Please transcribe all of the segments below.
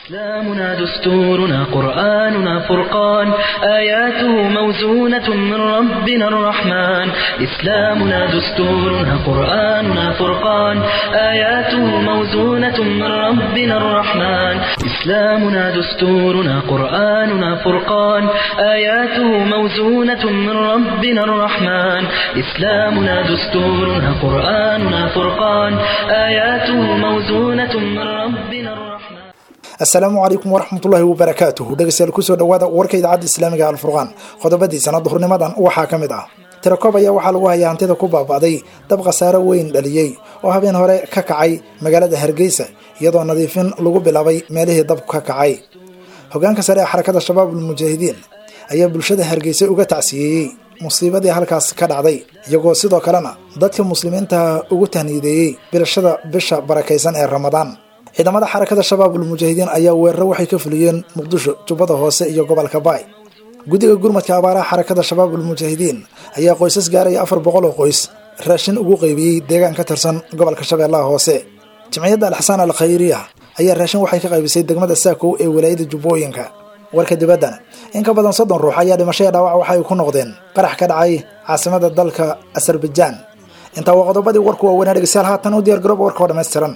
إسلامنا دستورنا قرآننا فرقان آياته موزونة من ربنا الرحمن إسلامنا دستورنا قرآننا فرقان آياته موزونة من ربنا الرحمن إسلامنا دستورنا قرآننا فرقان آياته موزونة من ربنا الرحمن إسلامنا دستورنا قرآننا فرقان آياته موزونة من ربنا الرحمن asalaamu calaykum waraxmatullaahi wabarakaatuhu dhegeystayaal kusoo dhawaada warka idaacadda islaamiga alfurqaan qodobadiisana duhurnimadan waxaa ka mid ah tirakoob ayaa waxaa lagu hayaa hantida ku baaba'day dab khasaaro weyn dhaliyey oo habeen hore ka kacay magaalada hargeysa iyadoo nadiifin lagu bilaabay meelihii dabku ka kacay hogaanka sare ee xarakada shabaabul mujaahidiin ayaa bulshada hargeysa uga tacsiyeeyey musiibadii halkaas ka dhacday iyagoo sidoo kalena dadka muslimiinta ugu tahniideeyey bilashada bisha barakaysan ee ramadaan ciidamada xarakada shabaabul mujaahidiin ayaa weeraro waxay ka fuliyeen muqdisho jubbada hoose iyo gobolka baay guddiga gurmadka abaaraha xarakada shabaabul mujaahidiin ayaa qoysas gaaraya afar boqol oo qoys raashin ugu qaybiyey deegaan ka tirsan gobolka shabeellaha hoose jimciyadda alxasaan al khayriya ayaa raashin waxay ka qaybisay degmada saakow ee walaayada jubbooyinka warka dibaddana in ka badan soddon ruux ayaa dhimashaya dhaawac waxay ku noqdeen qarax ka dhacay caasimada dalka asarbajaan intaa waa qodobadii warku waaweynaa dhegeystayaal haatan u diyaar garooba warka oo dhammaystiran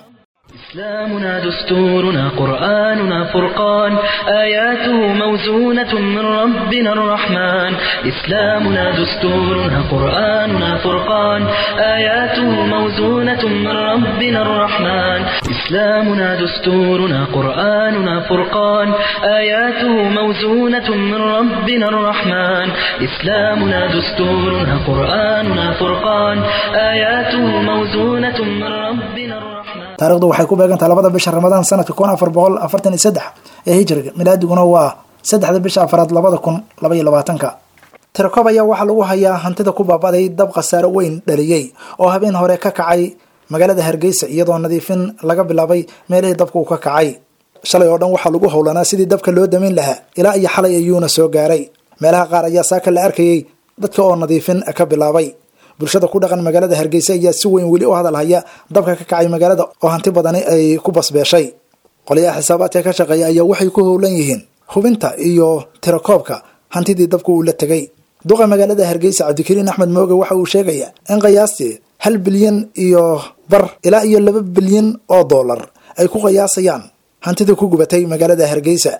إسلامنا دستورنا قرآننا فرقان آياته موزونة من ربنا الرحمن إسلامنا دستورنا قرآننا فرقان آياته موزونة من ربنا الرحمن إسلامنا دستورنا قرآننا فرقان آياته موزونة من ربنا الرحمن إسلامنا دستورنا قرآننا فرقان آياته موزونة من ربنا الرحمن taarikhdu waxay ku beegantaha labada bisha ramadaan sanadka kun afar boqol afartan iyo saddex ee hijriga milaadiguna waa saddexda bisha afaraad labada kun laba iyo labaatanka tirakoob ayaa waxaa lagu hayaa hantida ku baabaday dab khasaaro weyn dhaliyey oo habeen hore ka kacay magaalada hargeysa iyadoo nadiifin laga bilaabay meelihii dabka uu ka kacay shalay oo dhan waxaa lagu howlanaa sidii dabka loo damin lahaa ilaa iyo xalay ayuuna soo gaaray meelaha qaar ayaa saaka la arkayey dadka oo nadiifin ka bilaabay bulshada ku dhaqan magaalada hargeysa ayaa si weyn weli u hadal haya dabka ka kacay magaalada oo hanti badani ay ku basbeeshay qolyaha xisaabaadka ka shaqeeya ayaa waxay ku howlan yihiin hubinta iyo tirakoobka hantidii dabka uu la tegay duqa magaalada hargeysa cabdikariin axmed mooge waxa uu sheegaya in qiyaastii hal bilyan iyo bar ilaa iyo laba bilyan oo dollar ay ku qiyaasayaan hantida ku gubatay magaalada hargeysa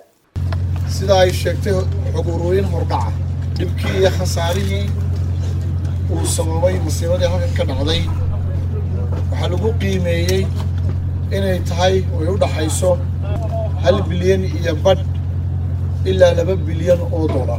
sida ay sheegtay xog urooyin hordhaca dhibkii iyo khasaarihii uu sababay masiibadii halkan ka dhacday waxaa lagu qiimeeyey inay tahay ay u dhaxayso hal bilyan iyo badh ilaa laba bilyan oo dollar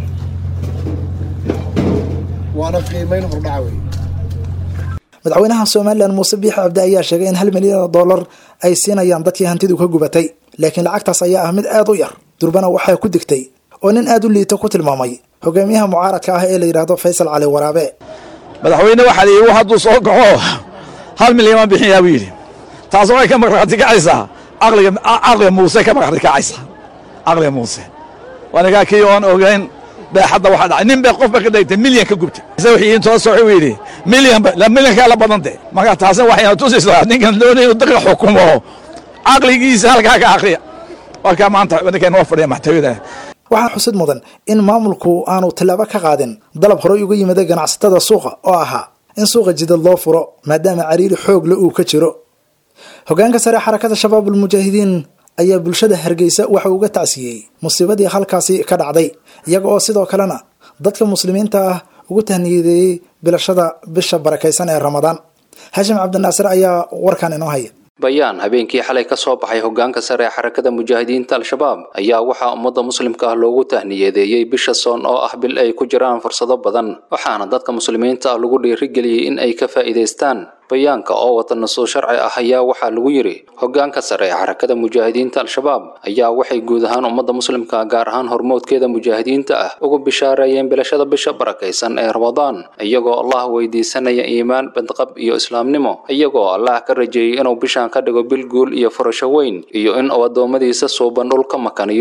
waana qiimeyn hordhaca wey madaxweynaha somalilan muuse biixi cabdi ayaa sheegay in hal milyan oo dollar ay siinayaan dadkii hantidu ka gubatay laakiin lacagtaas ayaa ah mid aad u yar durbana waxaa ku digtay oo nin aad u liito ku tilmaamay hogaamiyaha mucaaradka ah ee la yidhaahdo faysal cali waraabe madaxweyne waxaa layidhi hadduu soo kaco hal milyan baan bixinayaa buu yidhi taas waxay ka markhaati kacaysaa caqliga caqliga muuse ka markhaati kacaysaa caqliga muuse wanigaa kii oon ogeyn beexadda waxaa dhacay nin bay qof ba ka dhigtay milyan ka gubtay ise wixii intoo soci uu yidhi milyan la milyankaa la badante marka taasina waxayna tusaysaa ninkan doonay inuu dadka xukumo caqligiisa halkaa ka akriya warkaa maanta ninkan noo fadhiya maxtawiyada waxaa xusid mudan in maamulku aanu tallaabo ka qaadin dalab horey uga yimida ganacsatada suuqa oo ahaa in suuqa jidad loo furo maadaama cariiri xoogle uu ka jiro hogaanka sare xarakada shabaabul mujaahidiin ayaa bulshada hargeysa waxa uga tacsiyey musiibadii halkaasi ka dhacday iyaga oo sidoo kalena dadka muslimiinta ah ugu tahniyadeeyey bilashada bisha barakaysan ee ramadaan haashim cabdinaasir ayaa warkan inoo haya bayaan habeenkii xalay ka soo baxay hogaanka sare ee xarakada mujaahidiinta al-shabaab ayaa waxaa ummadda muslimka ah loogu tahniyadeeyey bisha soon oo ah bil ay ku jiraan fursado badan waxaana dadka muslimiinta ah lagu dhiirigeliyey in ay ka faa'iidaystaan bayaanka oo wata nasuus sharci ah ayaa waxaa lagu yidhi hogaanka sare ee xarakada mujaahidiinta al-shabaab ayaa waxay guud ahaan ummadda muslimka gaar ahaan hormoodkeeda mujaahidiinta ah ugu bishaareeyeen bilashada bisha barakaysan ee ramadaan iyagoo allah weydiisanaya iimaan badqab iyo islaamnimo iyagoo allah ka rajeeyey inuu bishaan ka dhigo bil guul iyo furasho weyn iyo in uu addoommadiisa suuban dhul ka makaniyo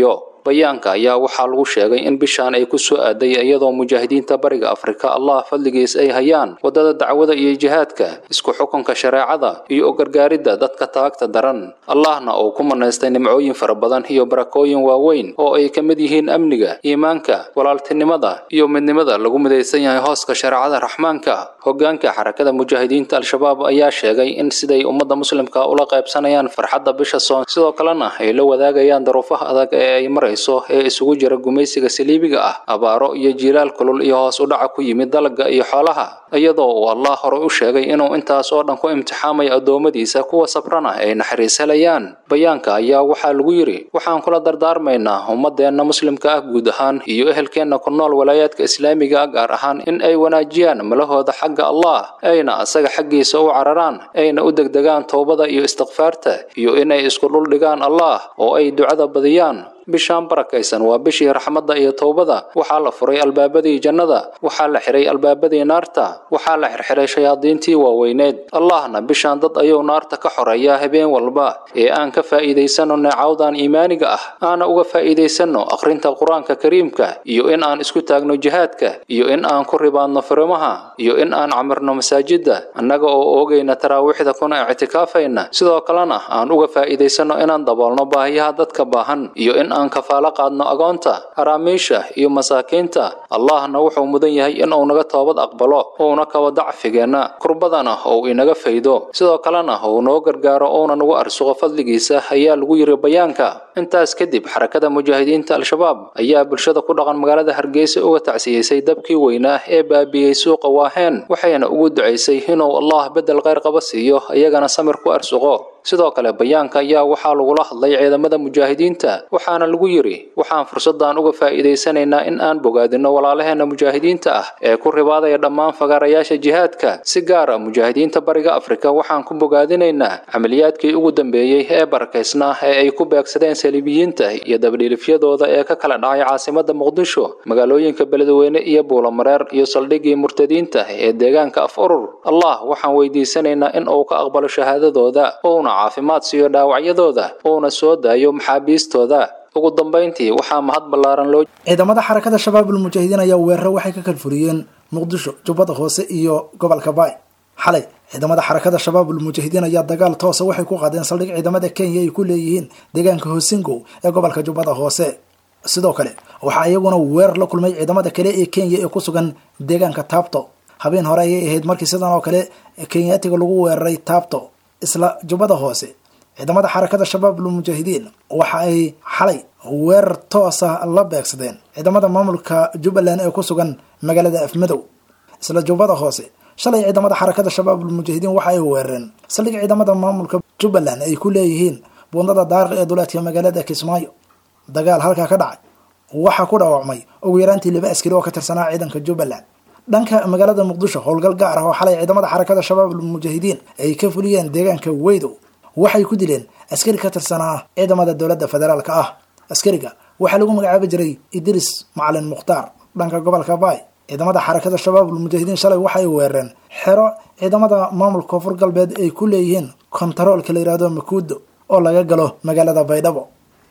bayaanka ayaa waxaa lagu sheegay in bishaan ay ku soo aaday iyadoo mujaahidiinta bariga afrika allah fadligiis ay hayaan waddada dacwada iyo jihaadka isku xukunka shareecada iyo u gargaaridda dadka taagta daran allahna uu ku manaystay nimcooyin fara badan iyo barakooyin waaweyn oo ay ka mid yihiin amniga iimaanka walaaltinimada iyo midnimada lagu midaysan yahay hooska shareecada raxmaanka hogaanka xarakada mujaahidiinta al-shabaab ayaa sheegay in siday ummadda muslimka ula qaybsanayaan farxadda bisha soon sidoo kalena ay la wadaagayaan daruufaha adag ee ay marayso ee isugu jira gumaysiga saliibiga ah abaaro iyo jiilaal kulul iyo hoos u dhaca ku yimid dalagga iyo xoolaha iyadoo uu allah hore u sheegay inuu intaas oo dhan ku imtixaamayo addoommadiisa kuwa sabrana ay naxariis helayaan bayaanka ayaa waxaa lagu yidhi waxaan kula dardaarmaynaa ummadeenna muslimka ah guud ahaan iyo ehelkeenna ku nool walaayaadka islaamiga ah gaar ahaan in ay wanaajiyaan malahooda xagga allah ayna asaga xaggiisa u cararaan ayna u degdegaan towbada iyo istikfaarta iyo inay isku dhul dhigaan allah oo ay ducada badiyaan bishaan barakaysan waa bishii raxmadda iyo towbada waxaa la furay albaabadii jannada waxaa la xiray albaabadii naarta waxaa la xirxiray shayaadiintii waaweyneed allahna bishaan dad ayuu naarta ka xoreeyaa habeen walba ee aan ka faa'iidaysanno neecawdan iimaaniga ah aana uga faa'iidaysanno akhrinta qur-aanka kariimka iyo in aan isku taagno jihaadka iyo in aan ku ribaadno firimaha iyo in aan camirno masaajidda annaga oo oogayna taraawiixda kuna ictikaafayna sidoo kalena aan uga faa'iidaysanno inaan daboolno baahiyaha dadka baahan iyo in aan kafaalo qaadno agoonta haraamiisha iyo masaakiinta allahna wuxuu mudan yahay in uu naga toobad aqbalo uuna kaba dacfigeenna kurbadana ou inaga faydo sidoo kalena uu noo gargaaro uuna nagu arsuqo fadligiisa ayaa lagu yiri bayaanka intaas kadib xarakada mujaahidiinta al-shabaab ayaa bulshada ku dhaqan magaalada hargeysa uga tacsiyeysay dabkii weynaa ee baabiyey suuqa waaheen waxayna ugu ducaysay inuu allah beddel kheyr qaba siiyo iyagana samir ku arsuqo sidoo kale bayaanka ayaa waxaa lagula hadlay ciidamada mujaahidiinta waxaana lagu yidhi waxaan fursaddan uga faa'iidaysanaynaa in aan bogaadinno walaalaheenna mujaahidiinta ah ee ku ribaadaya dhammaan fagaarayaasha jihaadka si gaar a mujaahidiinta bariga afrika waxaan ku bogaadinaynaa camaliyaadkii ugu dambeeyey ee barakaysnaa ee ay ku beegsadeen saliibiyiinta iyo dabdhiilifyadooda ee ka kala dhacay caasimada muqdisho magaalooyinka beledweyne iyo buulamareer iyo saldhiggii murtadiinta ee deegaanka af urur allah waxaan weydiisanaynaa in uu ka aqbalo shahaadadooda uuna caafimaad siiyo dhaawacyadooda uuna soo daayo maxaabiistooda ugu dambayntii waxaa mahad ballaaran loo ciidamada xarakada shabaabul mujaahidiin ayaa weeraro waxay ka kalfuriyeen muqdisho jubbada hoose iyo gobolka baay xalay ciidamada xarakada shabaabul mujaahidiin ayaa dagaal toosa waxay ku qaadeen saldhig ciidamada kenya ay ku leeyihiin deegaanka hoosingow ee gobolka jubbada hoose sidoo kale waxaa iyaguna weerar la kulmay ciidamada kale ee kenya ee ku sugan deegaanka taabto habeen hore ayay ahayd markii sidan oo kale kenyaatiga lagu weeraray taabto isla jubbada hoose ciidamada xarakada shabaabul mujaahidiin waxa ay xalay weerar toosa la beegsadeen ciidamada maamulka jubbaland ee ku sugan magaalada afmadow isla jubbada hoose shalay ciidamada xarakada shabaabul mujaahidiin waxa ay weerareen saldhig ciidamada maamulka jubbaland ay ku leeyihiin buundada daariq ee duleedka magaalada kismaayo dagaal halkaa ka dhacay waxaa ku dhaawacmay ugu yaraantii laba askari oo ka tirsanaa ciidanka jubbaland dhanka magaalada muqdisho howlgal gaar ah oo xalay ciidamada xarakada shabaabul mujaahidiin ay ka fuliyeen deegaanka weydow waxay ku dileen askari ka tirsanaa ciidamada dowladda federaalka ah askariga waxaa lagu magacaabi jiray idris macalin mukhtaar dhanka gobolka baay ciidamada xarakada shabaabul mujaahidiin shalay waxay weerareen xero ciidamada maamulka koonfur galbeed ay ku leeyihiin kontaroolka la yihahdo makuudo oo laga galo magaalada baydhabo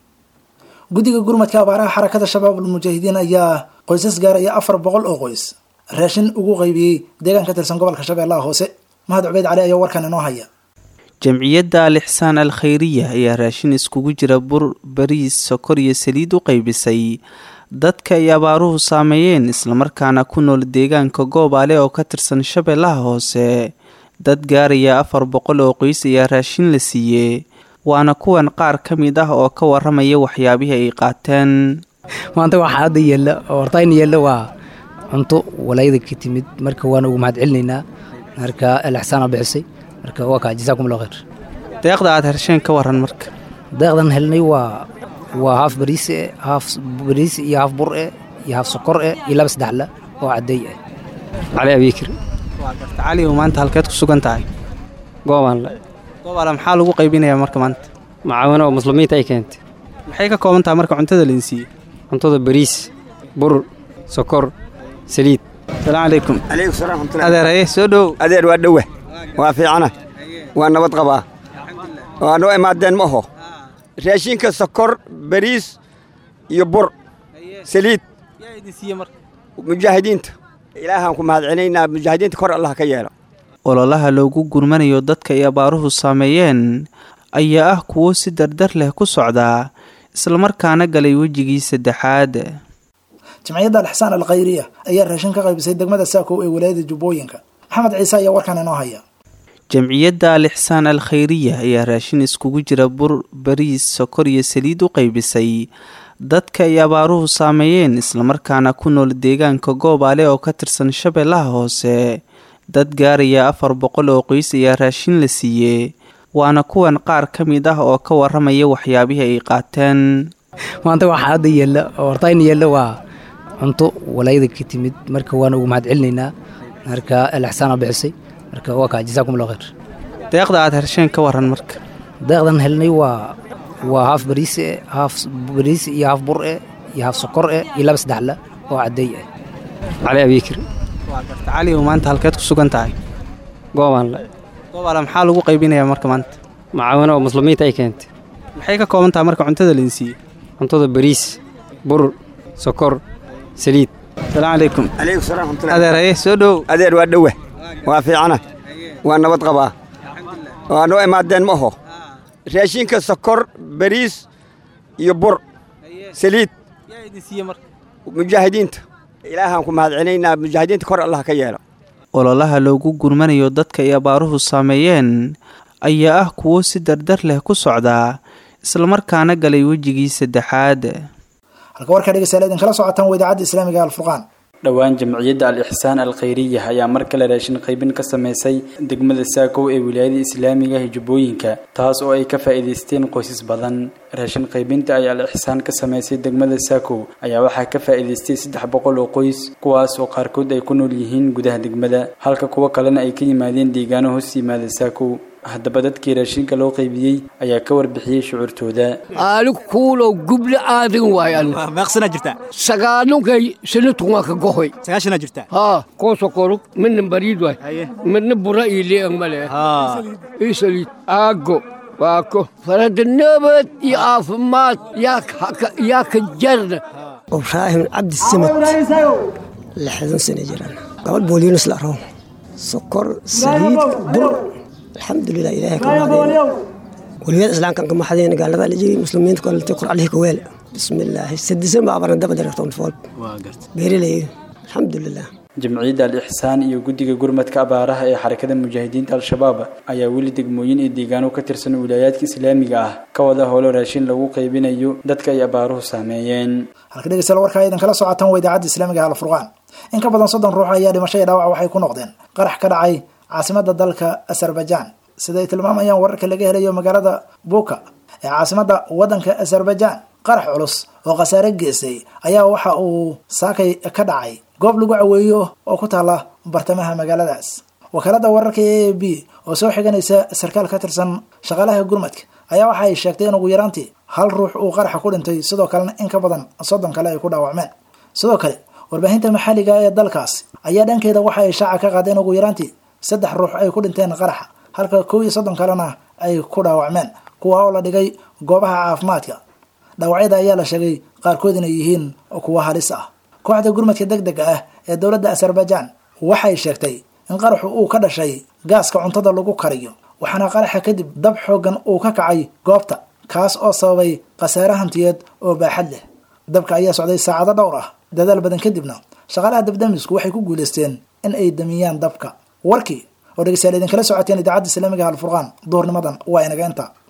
guddiga gurmadka abaaraha xarakada shabaabul mujaahidiin ayaa qoysas gaaraya afar boqol oo qoys raashin ugu qaybiyey deegaan ka tirsan gobolka shabeellaha hoose mahad cubeyd cali ayaa warkan inoo haya jamciyadda alixsaan al khayriya ayaa raashin iskugu jira bur bariis sokor iyo saliid u qaybisay dadka ay abaaruhu saameeyeen islamarkaana ku nool deegaanka goobaale oo ka tirsan shabeellaha hoose dad gaaraya afar boqol oo qoys ayaa raashin la siiyey waana kuwan qaar ka mid ah oo ka waramaya waxyaabihii ay qaateen maanta waxaa hadda yeella oo hortayna yeella waa cunto walaayada ka timid marka waana ugu mahad celinaynaa marka alixsaan a bixisay marka waa kaa jasaakum allah khayr deeqda aad hersheen ka waran marka deeqdan helnay waa waa haaf bariis eh haaf bariis iyo haaf bur eh iyo haaf sokor eh iyo laba saddexla oo caddeey ah cali abiikir waa garta cali oo maanta halkeed ku sugan tahay goobaanle goobaale maxaa lagu qaybinayaa marka maanta macaawino oo muslimiinta ay keentay maxay ka kooban tahay marka cuntada lain siiyey cuntada bariis bur sokor saliid asalaamu calaykum calaykum salaam raxmatullahi adeer haye soo dhow adeer waa dhowa waa fiicana waa nabad qabaa waa noo imaadeen ma oho raashinka sokor bariis iyo bur saliid mujaahidiinta ilaahaan ku mahad celinaynaa mujaahidiinta kor allah ka yeelo ololaha loogu gurmanayo dadka ay abaaruhu saameeyeen ayaa ah kuwo si dardar leh ku socdaa islamarkaana galay wejigii saddexaad jamciyadda alxsaan alkhayriya ayaa raashin ka qaybisay degmada saakow ee walaayada jubbooyinka maxamed ciise ayaa warkan inoo haya jamciyadda alixsaan al khayriya ayaa raashin iskugu jira bur bariis sokor iyo saliid u qaybisay dadka ay abaaruhu saameeyeen islamarkaana ku nool deegaanka goobaale oo ka tirsan shabeellaha hoose dad gaaraya afar boqol oo qoys ayaa raashin la siiyey waana kuwan qaar ka mid ah oo ka waramaya waxyaabihii ay qaateen maanta waxaa hadda yeella oo hortayna yeella waa cunto walaayada ka timid marka waana ugu mahad celinaynaa marka alaxsaana bixisay marka waa kaa jasaakum allah khayr deeqda aad hersheen ka waran marka deeqdan helnay waa waa haaf bariis eh haaf bariis iyo haaf bur eh iyo haaf sokor eh iyo laba saddexla oo caddeey ah cali abiikir waa garta cali oo maanta halkeed ku sugan tahay goobaan le goobaale maxaa lagu qaybinayaa marka maanta macaawino oo muslimiinta ay keentay maxay ka kooban tahay marka cuntada lain siiyey cuntada bariis bur sokor saliid asalaamu calaykum calaykum salaam raxmatullahi adeer haye soo dhow adeer waa dhowa waa fiicana waa nabad qabaa waa noo imaadeen ma aho raashinka sokor bariis iyo bur saliid yaa idin siiyey marka mujaahidiinta ilaahaan ku mahad celinaynaa mujaahidiinta kor allah ka yeelo ololaha loogu gurmanayo dadka ay abaaruhu saameeyeen ayaa ah kuwo si dardar leh ku socdaa islamarkaana galay wejigii saddexaad halka warkaa dhegeystayaal idinkala socotaan waa idaacadda islaamiga alfurqaan dhowaan jamciyadda al ixsaan al khayriya ayaa mar kale raashin qaybin ka sameysay degmada saakow ee wilaayada islaamiga ah jubbooyinka taas oo ay ka faa'iidaysteen qoysas badan raashin qaybinta ay al ixsaan ka sameysay degmada saakow ayaa waxaa ka faa'iidaystay saddex boqol oo qoys kuwaas oo qaarkood ay ku nool yihiin gudaha degmada halka kuwo kalena ay ka yimaadeen deegaano hoos yimaada saakow haddaba dadkii raashinka loo qaybiyey ayaa ka warbixiyey shucuurtooda aali kuulow guble aadin waayan meeqsanaa jirtaa sagaanunkay sinitun waa ka gohoy sagaashanaa jirtaa haa koosokoro midna bariid waay midna bura iyo leeg male ii saliid aago waako farada nabad iyo caafimaad yaa ka jarna ibraahim cabdi samad lixdan sano jiraan gabadh booliinus la rabo sokor saliid bur alxamdulilah ilaahay ka mahadeen waliyada islaamkan ka mahadeen gaalada la jiri muslimiinta kolantay qur alihi ka weel bismillaahi sadisan baa abarna daba darartoon fool beereley alxamdulilah jamciyadda al ixsaan iyo guddiga gurmadka abaaraha ee xarakada mujaahidiinta al-shabaab ayaa weli degmooyin iyo deegaano ka tirsan wilaayaadka islaamiga ah ka wada howlo raashin lagu qaybinayo dadka ay abaaruhu saameeyeen halka dhegeystayaal warkaa idinkala socotaan waa idaacadda islaamiga alfurqaan in ka badan soddon ruux ayaa dhimasho iyo dhaawac waxay ku noqdeen qarax ka dhacay caasimada dalka azerbaijan sida ay tilmaamayaan wararka laga helayo magaalada buka ee caasimada wadanka azerbaijan qarax culus oo khasaare geystay ayaa waxa uu saakay ka dhacay goob lagu caweeyo oo ku taala bartamaha magaaladaas wakaalada wararka a a b oo soo xiganaysa sarkaal ka tirsan shaqaalaha gurmadka ayaa waxa ay sheegtay in ugu yaraantii hal ruux uu qaraxa ku dhintay sidoo kalena in ka badan soddon kale ay ku dhaawacmeen sidoo kale warbaahinta maxalliga ee dalkaas ayaa dhankeeda waxa ay shaaca ka qaadeen ugu yaraantii saddex ruux ay ku dhinteen qaraxa halka kow iyo soddon kalena ay ku dhaawacmeen kuwa oo la dhigay goobaha caafimaadka dhaawacyada ayaa la sheegay qaarkood inay yihiin kuwa halis ah kooxda gurmadka deg dega ah ee dowladda azerbaijan waxay sheegtay in qaraxu uu ka dhashay gaaska cuntada lagu kariyo waxaana qaraxa kadib dab xoogan uu ka kacay goobta kaas oo sababay khasaare hantiyeed oo baaxad leh dabka ayaa socday saacado dhowr ah dadaal badan kadibna shaqaalaha dabdamisku waxay ku guulaysteen in ay damiyaan dabka warkii oo dhegeystayaal idinkala socoteen idaacadda islaamiga alfurqaan duhurnimadan waa inaga inta